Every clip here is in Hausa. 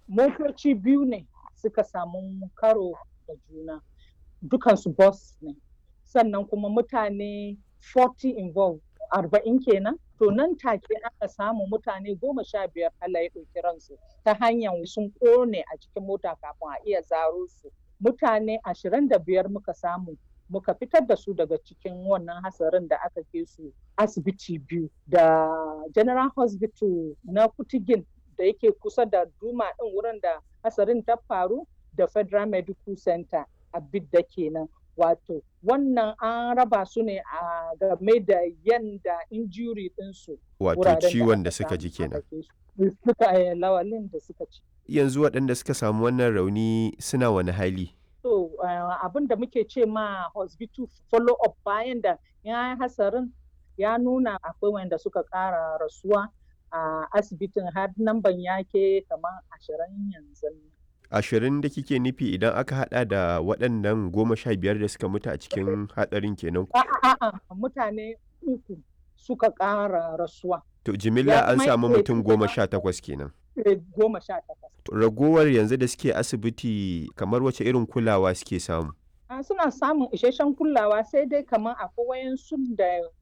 motoci biyu ne suka samu karo da juna dukansu bus ne sannan kuma mutane 40 involved arba'in kenan to nan take aka samu mutane goma sha biyar Allah ya ɗauki ransu ta hanyar sun ƙone a cikin mota kafin a iya zaro su mutane ashirin da biyar muka samu muka fitar da su daga cikin wannan hatsarin da aka ke su asibiti biyu da general hospital na kutigin da yake kusa da duma ɗin wurin da hatsarin ta faru da federal medical center a bidda kenan wato wannan an raba su ne a game da yanda injury ɗinsu wato ciwon da suka ji kenan suka lawalin da suka ci yanzu waɗanda suka samu wannan rauni suna wani hali so uh, abin da muke ce ma hospital follow up bayan da ya hasarin ya nuna akwai wanda suka ƙara rasuwa a uh, asibitin har namban yake kamar ashirin yanzu ashirin da kike nufi idan aka hada da waɗannan goma sha biyar da suka mutu a cikin hatsarin kenan a'a mutane uku suka ƙara rasuwa to jimilla an samu mutum goma sha takwas kenan goma sha takwas ragowar yanzu da suke asibiti kamar wace irin kulawa suke samu suna samun isasshen kulawa sai dai kamar akwai wayansu da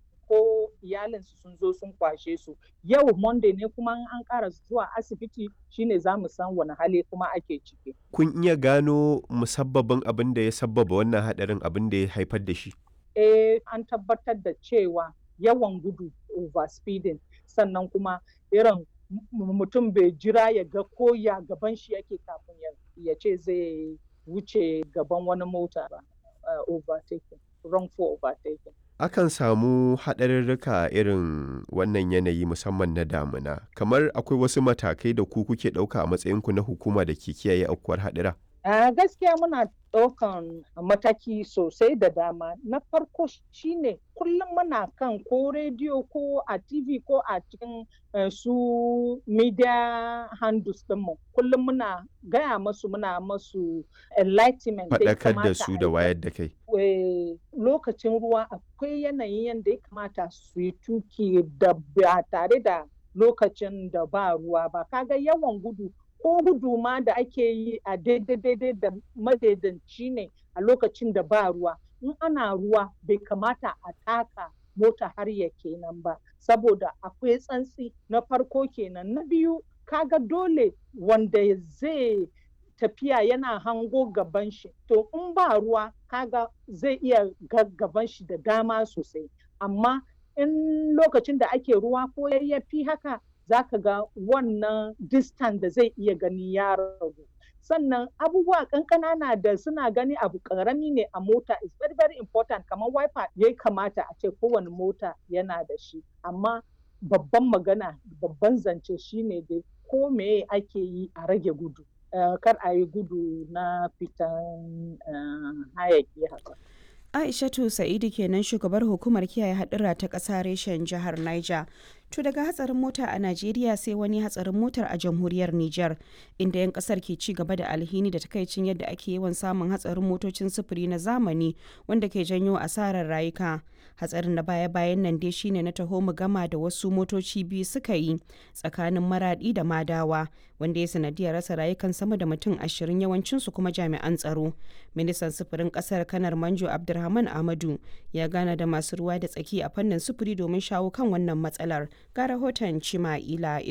ko iyalinsu sun zo sun kwashe su yau monday ne kuma an ƙara zuwa asibiti shine za mu san wani hali kuma ake ciki kun iya gano musabbabin abin da ya sabbaba wannan hadarin abin da ya haifar da shi eh an tabbatar da cewa yawan gudu overspeeding sannan kuma irin mutum bai jira ya ga ko ya gaban shi yake kafin ya ce zai wuce gaban wani mota ba overtaking wrongful overtaking akan samu haɗarurruka irin wannan yanayi musamman na damuna kamar akwai wasu matakai da ku kuke ɗauka a matsayinku na hukuma da ke kiyaye aukuwar haɗura Uh, gaskiya muna ɗaukan mataki sosai da dama na farko shine kullum muna kan ko rediyo ko a tv ko a cikin uh, su media handles ɗinmu kullum muna gaya masu muna masu enlightenment faɗakar da su da wayar da kai lokacin ruwa akwai yanayin yadda ya kamata su yi tuki da ba tare da lokacin da ba ruwa ba kaga yawan gudu ko gudu ma da ake yi a daidai da madaidanci ne a lokacin da ba ruwa in ana ruwa bai kamata a taka mota har ya kenan ba saboda akwai tsantsi na farko kenan na biyu kaga dole wanda zai tafiya yana hango gaban shi to in ba ruwa kaga zai iya gaban shi da dama sosai amma in lokacin da ake ruwa ko yayyafi haka za ka ga wannan distance da zai iya gani ya ragu sannan abubuwa kankana na da suna gani abu karami ne a mota is very very important kamar wiper ya kamata a ce kowane mota yana da shi amma babban magana babban zance shine dai ko me ake yi a rage gudu uh, kar a yi gudu na fitan uh, hayaki haka Aishatu Sa'idu kenan shugabar hukumar kiyaye hadura ta ƙasa reshen jihar Niger. To daga hatsarin mota a Najeriya sai wani hatsarin motar a jamhuriyar Nijar inda 'yan kasar ke ci gaba da alhini da takaicin yadda ake yawan samun hatsarin motocin sufuri na zamani wanda ke janyo asarar rayuka. Hatsarin na baya-bayan nan dai shine na taho mu gama da wasu motoci biyu suka yi tsakanin maradi da madawa wanda ya sanadiyar rasa rayukan sama da mutum ashirin yawancinsu kuma jami'an tsaro. Ministan sufurin kasar kanar Manjo Abdulrahman Ahmadu ya gana da masu ruwa da tsaki a fannin sufuri domin shawo kan wannan matsalar. ga rahoton Cima'ila